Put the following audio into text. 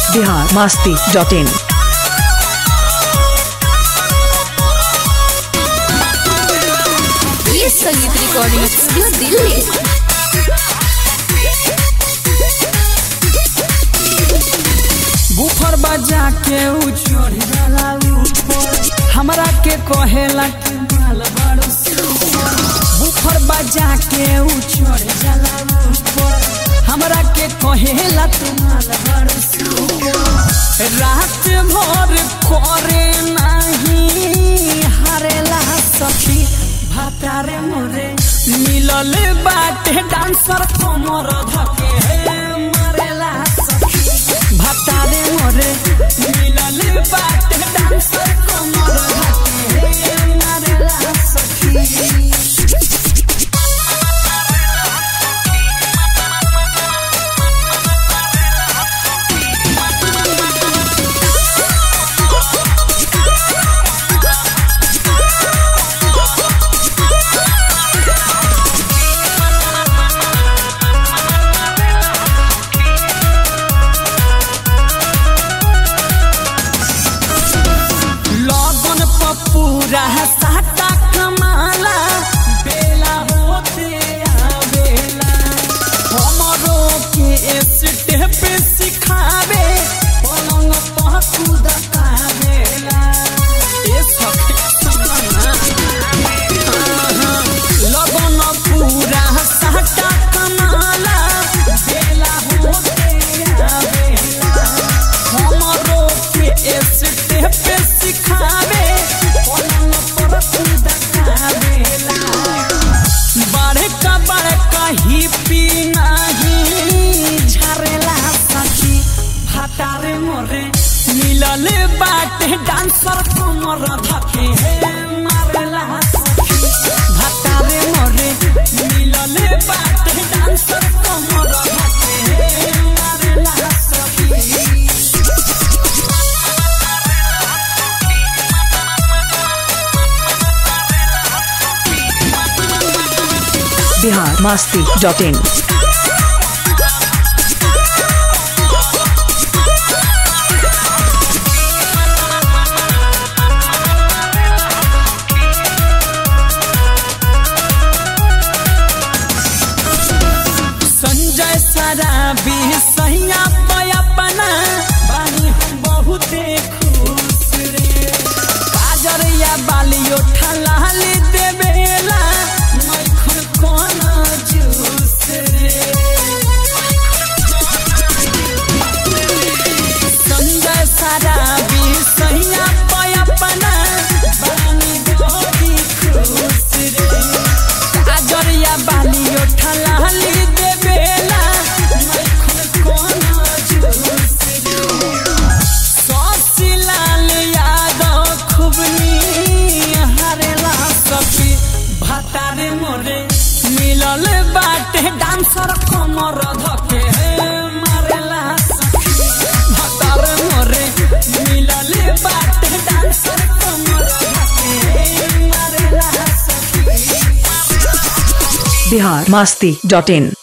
Bihar Masti dot इन ये संगीत recording studio Delhi बुफर बजा के ऊ चढ़ जाला ऊपर हमरा के कहेला कि माल बड़ो सुपर बुफर बजा के ऊ चढ़ जाला ऊपर हमरा के कहेला तू माल बड़ो सुपर रात भर करे नहीं हारेला सखी भातारे मोरे मिलल बाटे डांसर कमर धके मारेला सखी भातारे मोरे मिलल बाटे डांसर कमर धके मारेला सखी लगन पपूरा साटा कमाला बेला होते आवेला हमरो के स्टेप सिखावे पलंग पकूद कावेला ए सखी सुना लगन पूरा साटा कमाला बेला होते आवेला हमरो के स्टेप सिखावे पलंग पर कूद कावेला बड़का बड़का ही पी नहीं झरेला सखी भातारे मोरे मिलल बाटे डांसर कमर धके हे मारेला सखी भातारे मोरे मिलल बाटे डांसर कमर धके हे मारेला सखी बिहार मास्ती डॉट इन संजय सराबी सैया पयपना बानी हम बहुते खुश रे काजर या बालियो ठलाली देवेला मैखन कोन जूस रे संजय सराबी सैया पयपना बानी बहुती खुश रे काजरिया बालियो ठलाली देवेला मैखन कोन जूस ससिलाल यादव खुबनी हरेला सखी भातारे मोरे मिलल बाटे डांसर कमर धके मारेला सखी भातारे मोरे मिलल बाटे डांसर कमर धके मारेला सखी बिहार मास्ती डॉट इन